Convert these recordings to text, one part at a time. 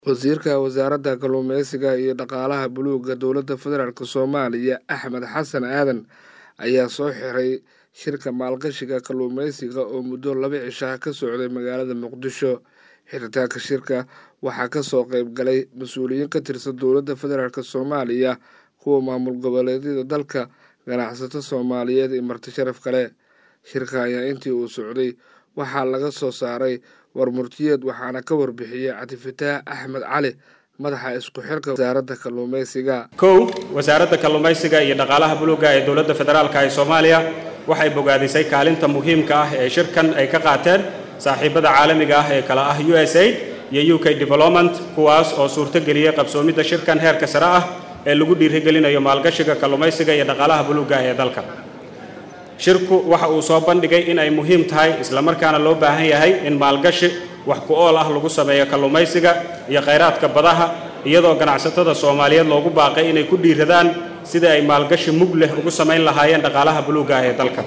Wasiirka Wasaaradda Kalluumeysiga iyo Dhaqaalaha Buluugga Dowladda Federaalk Soomaaliya Axmed Xasan Aadan ayaa soo xiray shirka maalgashiga kalluumeysiga oo muddo laba cisho ah ka socday magaalada Muqdisho. Xiritaanka shirka waxaa ka soo qayb galay mas-uuliyiin ka tirsan dowladda federaalk Soomaaliya, kuwa maamul goboleedyada dalka, ganacsato Soomaaliyeed iyo marti sharaf kale. Shirka ayaa intii uu socday waxaa laga soo saaray warmurtiyeed waxaana ka warbixiyey cabdifataax axmed cali madaxa isku xirka wasaaradda kalluumeysiga kow wasaaradda kalluumaysiga iyo dhaqaalaha buluugga ee dowladda federaalk ee soomaaliya waxay bogaadisay kaalinta muhiimka ah ee shirkan ay ka qaateen saaxiibada caalamiga ah ee kala ah u s aid iyo u k development kuwaas oo suurtogeliyey qabsoomidda shirkan heerka sare ah ee lagu dhiirigelinayo maalgashiga kalluumaysiga iyo dhaqaalaha buluugga ee dalka shirku waxa uu soo bandhigay in ay muhiim tahay islamarkaana loo baahan yahay in maalgashi wax ku ool ah lagu sameeyo kalluumaysiga iyo khayraadka badaha iyadoo ganacsatada soomaaliyeed loogu baaqay inay ku dhiiradaan sidai ay maalgashi mug leh ugu samayn lahaayeen dhaqaalaha buluugga ah ee dalka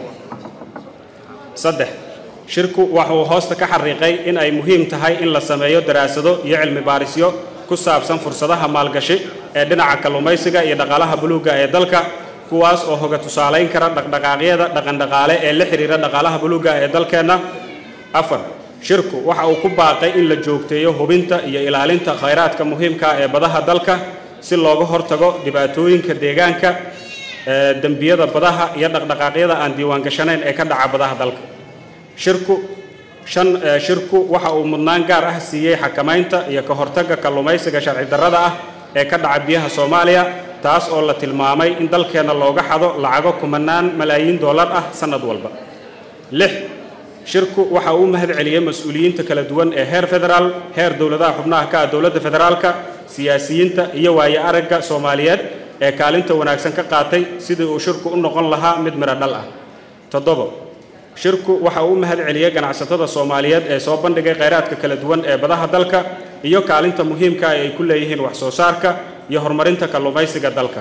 saddex shirku waxa uu hoosta ka xariiqay in ay muhiim tahay in la sameeyo daraasado iyo cilmi baarisyo ku saabsan fursadaha maalgashi ee dhinaca kalluumaysiga iyo dhaqaalaha buluugga ee dalka kuwaas oo hoga tusaalayn kara dhaqdhaqaaqyada dhaqandhaqaale ee la xidhiira dhaqaalaha buluugga ee dalkeenna afar shirku waxa uu ku baaqay in la joogteeyo hubinta iyo ilaalinta khayraadka muhiimka ee badaha dalka si looga hortago dhibaatooyinka deegaanka dembiyada badaha iyo dhaqdhaqaaqyada aan diiwaangashanayn ee ka dhaca badaha dalka shirku shan shirku waxa uu mudnaan gaar ah siiyey xakamaynta iyo ka hortagga kalluumaysiga sharci darrada ah ee ka dhaca biyaha soomaaliya taas oo la tilmaamay in dalkeenna looga xado lacago kumanaan malaayiin dollar ah sannad walba lix shirku waxa uu mahad celiyey mas-uuliyiinta kala duwan ee heer federaal heer dowladaha xubnaha ka ah dowladda federaalka siyaasiyiinta iyo waaye aragga soomaaliyeed ee kaalinta wanaagsan ka qaatay sidii uu shirku u noqon lahaa mid midho dhal ah toddobo shirku waxa uu u mahad celiyey ganacsatada soomaaliyeed ee soo bandhigay khayraadka kala duwan ee badaha dalka iyo kaalinta muhiimka ay ku leeyihiin wax soo saarka iyo horumarinta kalluumaysiga dalka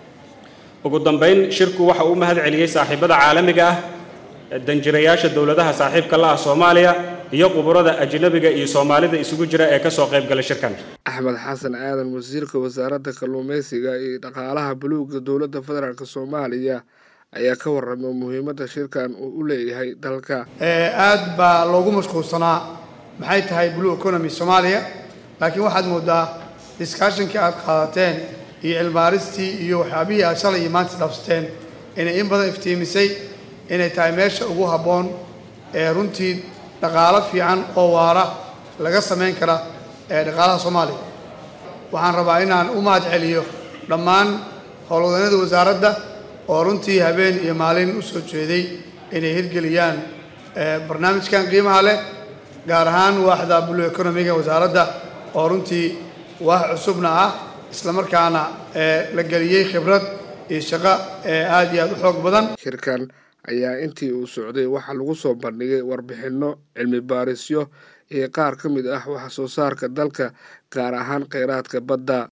ugu dambayn shirku waxa uu mahad celiyey saaxiibada caalamiga ah danjirayaasha dowladaha saaxiibka la ah soomaaliya iyo quburada ajnabiga iyo soomaalida isugu jira ee kasoo qayb galay shirkan axmed xasan aadan wasiirka wasaaradda kalluumeysiga iyo dhaqaalaha buluugga dowladda federaalk soomaaliya ayaa ka warramay muhiimadda shirkan uu u leeyahay dalka aad baa loogu mashquulsanaa maxay tahay blue economy soomaaliya laakiin waxaad moodaa diskaashinkii aad qaadateen iyo cilmaaristii iyo waxyaabihii aad shalay iyo maanta dhaafsateen inay in badan iftiimisay inay tahay meesha ugu habboon ee runtii dhaqaalo fiican oo waara laga samayn kara ee dhaqaalaha soomaaliya waxaan rabaa inaan u mahad celiyo dhammaan howlwadanada wasaaradda oo runtii habeen iyo maalin u soo jeeday inay hirgeliyaan barnaamijkan qiimaha leh gaar ahaan waaxda blue economiga wasaaradda oo runtii waax cusubna ah islamarkaana la geliyey khibrad iyo shaqo aad iyo aad u xoog badan shirkan ayaa intii uu socday waxaa lagu soo bandhigay warbixinno cilmi baarisyo iyo qaar ka mid ah wax soo saarka dalka gaar ahaan kheyraadka badda